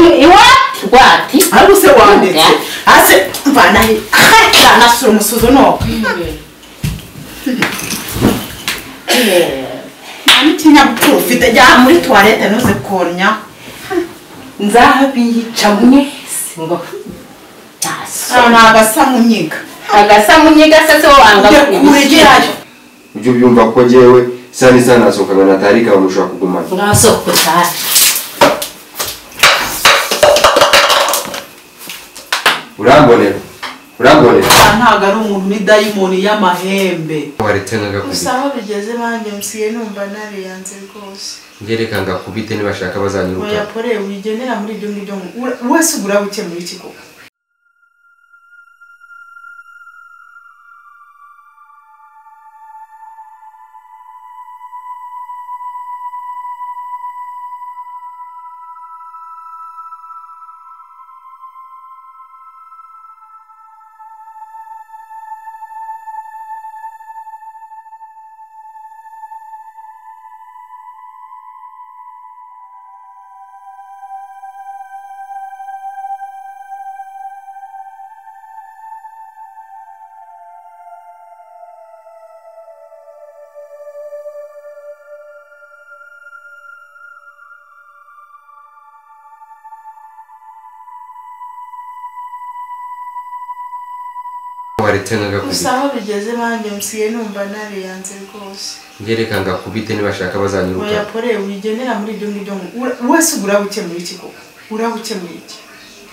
iwacu rwati ariko se wanditse hasi mvana kanasura umusuzo no n'ikinyabupfura ufite jya muri tuwarete ntuze konya nzabiyica mwese ngo ntaso ni agasa munyiga agasa munyiga se se wanga ujye kure ugerayo ibyo byumva ko njyewe sani sani nasohokana na tarika bamushobora kugumana mwasoko cyane urambonera urambonera ntabwo ari umuntu ni dayimoni y'amahembe waretse ngakubita gusa aho bigeze banjye musigaye numva nariyanze rwose ngereka ngakubite nibashaka bazanyiruka bayakoreye wigenera muri ibyo ngibyo ngo- ura- wese ubura gukemura iki koko waretse gusa ngakubita aho bigeze banjye musigaye numva nariyanze rwose ngereka ngakubite nibashaka bazanyiruka bayakoreye wigenera muri ibyo ngibyo ngo- ura- wese ubura gukemura iki koko ura gukemura iki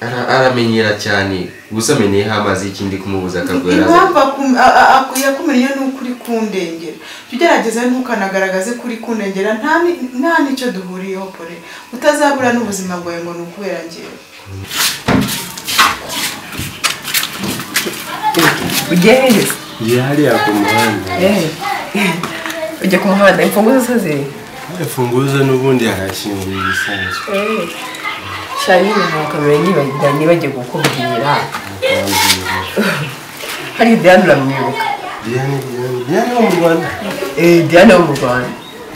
Ara- aramenyera cyane gusa amenyeyeho amazi y'ikindi kumubuza akagwera impamvu akum- a- a- aku- yakumiriye ni uko uri kundengera jya ugerageza ntukanagaragaze ko uri kundengera nta ni- nta n'icyo duhuriyeho kure utazabura n'ubuzima bwawe ngo ni ukubera ngewe ujye heza njye hariya ku muhanda ujya ku muhanda imfunguzo zo ziri imfunguzo n'ubundi harakinguye ibisanzwe cyane ibintu bakamenya nibagira nibagiye kukubwira bakambwira hari diane uramwibuka diane diane diane wo mu rwanda Eh, diane wo mu rwanda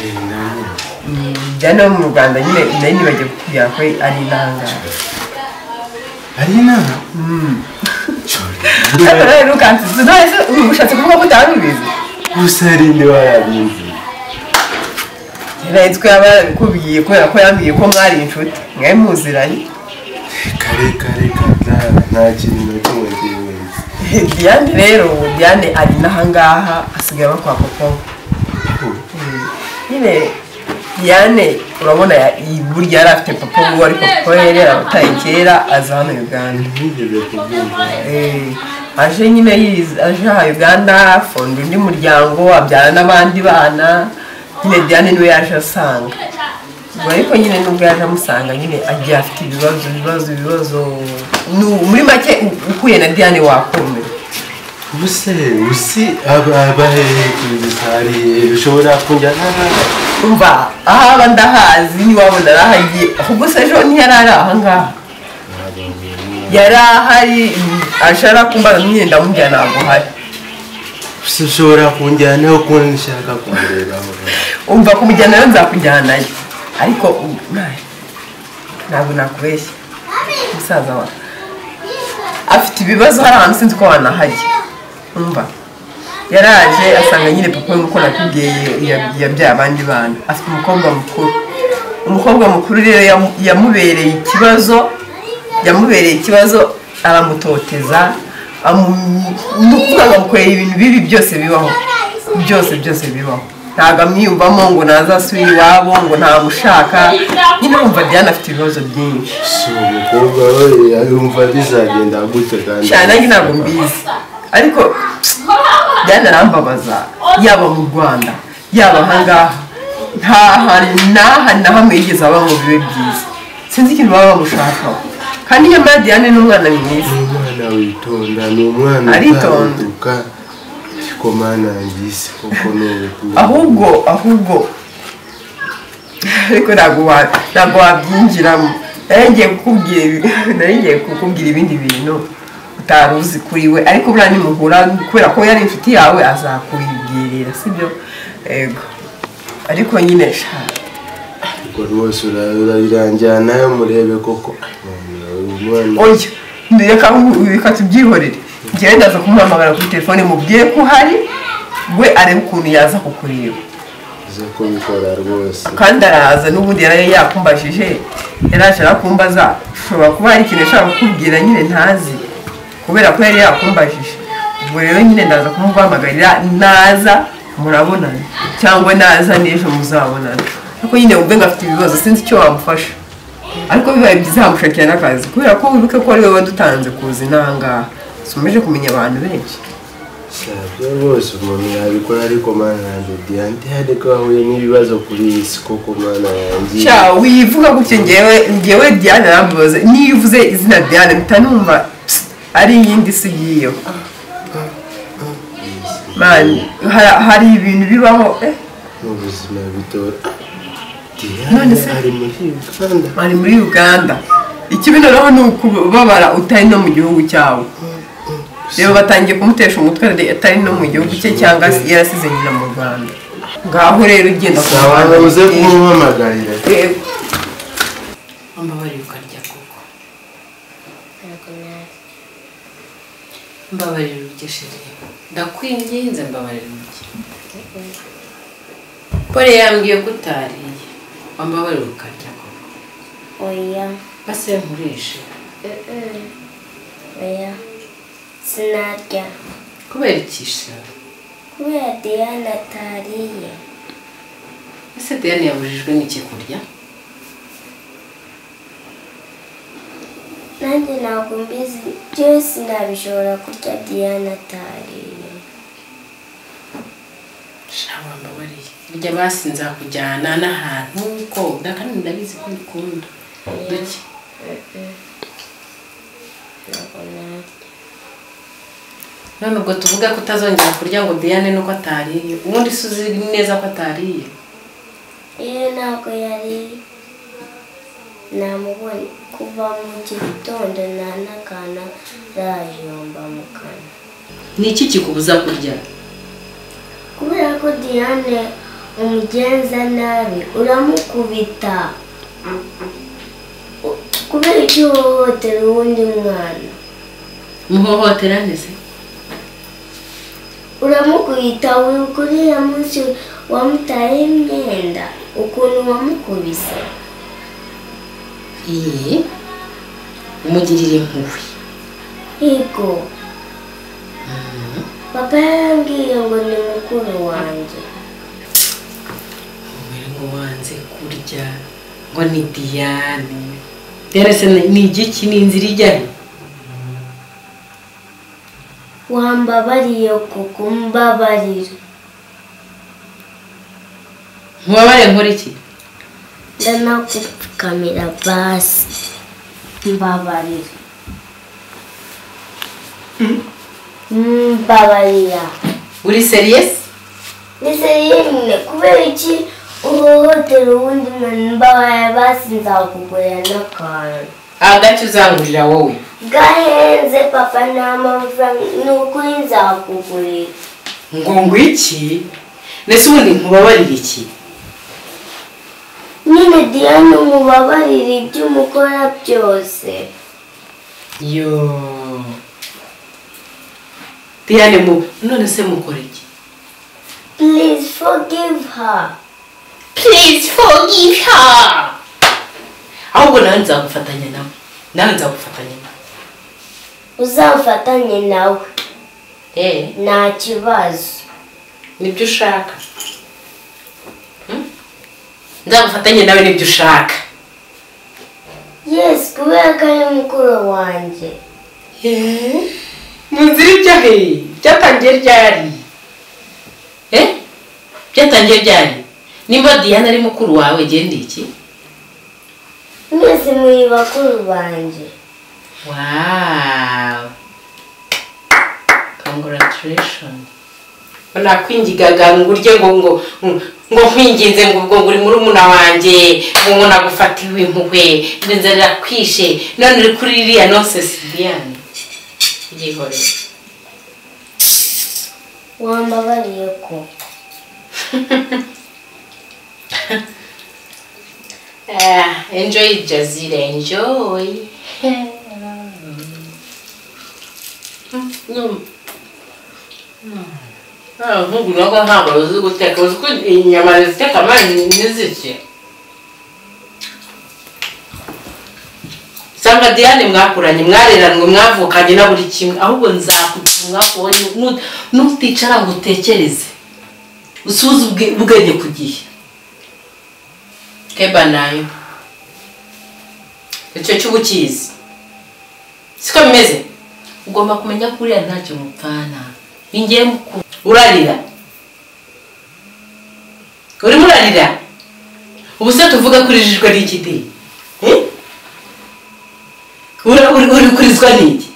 Eh, ndamuzi. Mm, diane wo mu rwanda nyine nayo nibagiye kukubwira ko ari intangara ari inama ariko nawe ntukansize none ushatse kuvuga ko utari ubizi gusa hari indi warabizi nahitwe yaba yarabikubwiye kubera ko yambwiye ko mwari inshuti mwari muziranye kare kare kata nta kintu na kimwe kibimenye diane rero diane ari n'ahangaha asigaye bakwa koko nyine Diane urabona ya- iyi burya yari afite papa we ariko papa we yari yarabataye kera aza hano Uganda ntigeze kubyumva Eh, aje nyine yiz- aje aha Uganda afunga undi muryango abyara n'abandi bana nyine Diane niwe yaje asanga Ubwo ariko nyine nubwo yaje amusanga nyine agiye afite ibibazo ibibazo ibibazo Nu- muri make u- uhuye na Diane wakomera ubuse usi abaherekeye gusa hari ushobora kunjyana umva ahaba ndahazi ntiwabona arahagiye ahubwo se ejo ntiyari ari ahangaha yari ahari mm, aje arakumbana n'imyenda mujya ntabwo uhari gusa ushobora kunjyanaho kuko nshaka kumurebaho umva kumujyanayo nzakujyanayo ariko u- na- ntabwo nakubeshya musaza wa afite ibibazo hari ahantu sinzi ko wanahajya umva yaraje asanga nyine papa we nk'uko nakubwiye ya- yabyaye abandi bana afite umukobwa mukuru umukobwa mukuru rero yamu- yamubereye ikibazo yamubereye ikibazo aramutoteza amu- ni ukuvuga ngo amukorera ibintu bibi byose bibaho byose byose bibaho ntabwo amwiyumvamo ngo ntazasubire iwabo ngo ntamushaka nyine wumva diana afite ibibazo byinshi si umukobwa we yumva bizagenda gute kandi cyane nanjye ntabwo mbizi ariko diana arambabaza yaba mu rwanda yaba ahangaha nta hantu n'aha na hamwe yigeze aba ngo bibe byiza sinzi ikintu baba bamushakaho kandi nyamara diane ni umwana mwiza ni umwana witonda ni umwana Aritonda. utarutuka ariko mana yisi koko ni ubutumwa ahubwo ahubwo ariko ntabwo wa- ntabwo wabyinjiramo nari ngiye kukubwira ibi- nari ngiye kukubwira ibindi bintu utari uzi kuri we ariko buriya nimuhura kubera ko yari inshuti yawe azakubwirira sibyo yego ariko nyine sha ubwo rwose urayiranjyanayo murebe koko umwana oya reka reka tubyihorere njyewe ndaza kumuhamagara kuri telefone mubwiye ko uhari we arebe ukuntu yaza kukureba uza kubikora rwose kandi araza n'ubundi yari yakumbajije yari ashaka kumbaza ushobora kuba hari ikintu ashaka kukubwira nyine ntazi kubera ko yari yakumbajije ubwo rero nyine ndaza kumuguhamagarira naza murabonana cyangwa naza n'ejo muzabonana ariko nyine ubwe ngo afite ibibazo sinzi icyo wamufasha ariko bibaye byiza hamushakira n'akazi kubera ko wibuke ko ari we wadutanze kuza inangaha tumaze kumenya abantu benshi sabyo rwose umuntu yabikora ariko mana yanjye diyanti hari ko ahuye n'ibibazo kuri iyi si koko mana yanjye sha wivuga gutya ngewe ngewe diane arambaza niyo uvuze izina diane mpita numva psst, ari iyindi si yiyo mani ha- hari ibintu bibaho eh, ni ubuzima bitora None diane se- ari muri uganda ari muri uganda ikibi noneho ni ukubabara utari no mu gihugu cyawe reba batangiye kumutesha umutwe ari- atari no mu gihugu cye cyangwa se yarasize nyina mu rwanda ngaho rero ugenda ku abantu uze kumuhamagarira Eh, Mbabarira ukarya koko. Mbabarira urye sheri. Ndakwinginze mbabarira urye. Pole yambwiye ko utariye. Mbabarira ukarya koko. Oya. Base nkurishe. Mm-mm. Oya. Sinarya. Kubera iki sheri? Kubera Diana atariye. Ese Diane yabujijwe n'iki kurya? Nanjye ntabwo mbizi. Byose nabishobora kurya Diana atariye. Shawa mbabariye. Irya basi nzakujyana n'ahantu ko ndakandi ndabizi ko ukunda. Duke. Ntabwo narya. None ubwo tuvuga ko utazongera kurya ngo Diane nuko atariye. Ubundi se uzi neza ko atariye. Iyo ntabwo yari namubonye kuva mu gitondo nta n'akana arayomba mu kanwa. Ni iki kikubuza kurya? kubera ko diane umugenza nabi uramukubita U- kubera icyo uhohotera uwundi mwana Muhohotera nese? uramukubita wibuka uriya munsi wamutayeho imyenda ukuntu wamukubise Iyi umugirira impuhwe. yego papa yarambwiye ngo ni mukuru wanjye Umubwire ngo wanze kurya ngo ni Diane. Diane se ni ni igiki ni inzira ijyayo? wambabariye kuko umbabarira Mubabare nkora iki? ndanakupfukamira basi mbabarira mbabarira Uri serious? ni seriyemwe kubera iki uhohotera uwundi muntu mbabarira basi nzakugurira n'akantu Agace uzangurira wowe. gahenze papa nta mafaranga ni ukuri nzakugurira Ngo ngwiki? Nese ubundi nkubabarira iki? nyine diane umubabarire ibyo umukora byose Yo. Diane mu none se mukora iki? please forgive her Please forgive her. Ahubwo nawe nzagufatanya nawe. Nawe nzagufatanya nawe. uzamfatanye nawe Eh, nta kibazo nibyo ushaka. Hmm? Nzagufatanya nawe nibyo ushaka. Yes, kubera ko ari mukuru wanjye. Eh? Mu nzira ijya he? Byatangiye ryari? Eh? Byatangiye ryari? Nimba Diane ari mukuru wawe gendeye iki? Mwese muri bakuru banjye. Wow. Congratulations. Nakwingigaga ngo urye ngo ngo ngo nkwinginze ngo ubwo ngo uri muri umuna wanjye ngo ngo nagufatiwe impuhwe ngo inzara kwishe none uri kuri iriya nonsense Diane. Yihore. Wambabariye ko. Ah, enjoy Jazira, enjoy. No. Ah, nkugu nako ntabwo uzi guteka uzi ko inyama ziteka amanyu ntizirye sanga diane mwakuranye mwareranwe mwavukanye na buri kimwe ahubwo nzakugira mwakubonye nu- nuticara ngo utekereze usubize ubwe- ubwenge ku gihe keba nayo icyo cy'ubukizi siko bimeze ugomba kumenya ko uriya ntacyo mupfana ningiye mukuru urarira urimo urarira ubu se tuvuga ko urijijwe n'ikidi uri kurizwa n'iki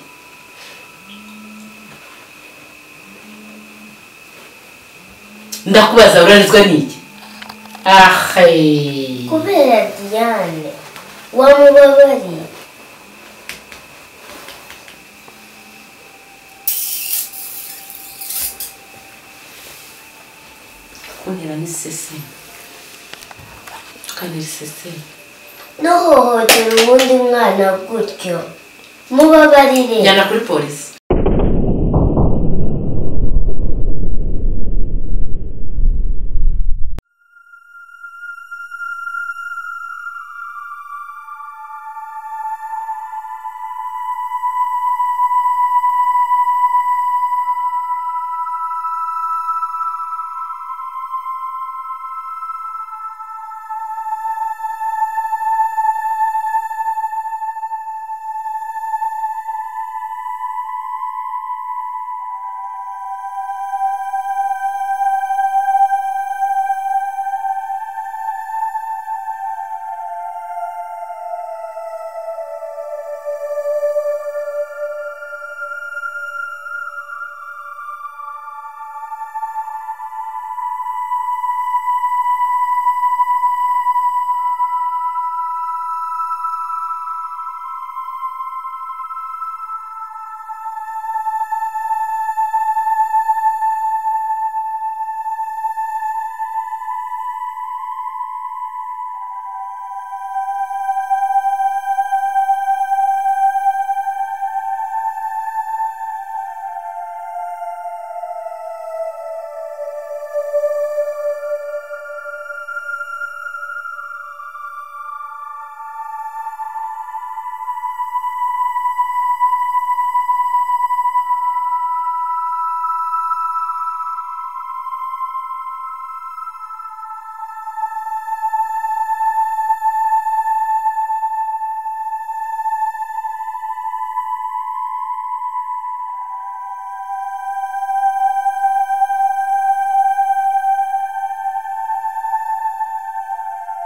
ndakubaza urarizwa n'iki ahe kubera diane wamubabariye kuntera n'iseseme tukantera iseseme ntuhohotera uwundi mwana gutyo mubabarire njyana kuri polisi